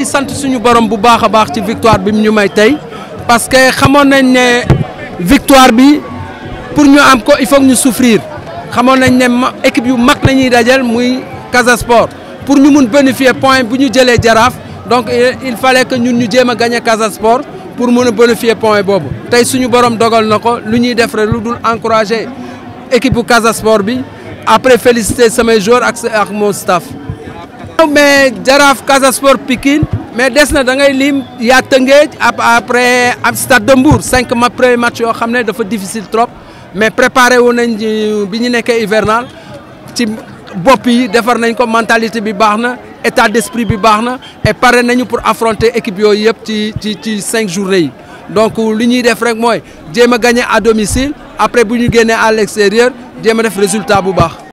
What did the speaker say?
sant suñu borom bu baax a baax ci victoire bi mu ñu may tey parce que xamoon nañ ne victoire bi pour ñu am ko il faut ñu souffrir xamoon nañ ne équipe yu mag la ñuy dajal muy Casa Sport pour ñu mun bénéficier point bu ñu jëlee jaraaf donc il fallait que ñun ñu jéem a gagné Casa Sport pour mun a bénéficier point boobu tey suñu borom dogal na ko lu ñuy def rek lu dul encourager équipe bu Casa Sport bi après féliciter samay joueurs ak ak mon staff. mais jaraaf Casa Sport Pikine mais des na da ngay lim yaa Tëngéej après am Stade de Mbour cinq ma premier match yoo xam ne dafa difficile trop mais préparé wu nañ bi ñu nekkee hivernal ci bopp yi defar nañ ko mentalité bi baax na état d'esprit bi baax na et pare nañu pour affronter équipe yooyu yëpp ci ci ci cinq journées yi donc li ñuy def rek mooy jéem a gagner à domicile après bu ñu génnee à l'extérieur jéem a def résultat bu baax.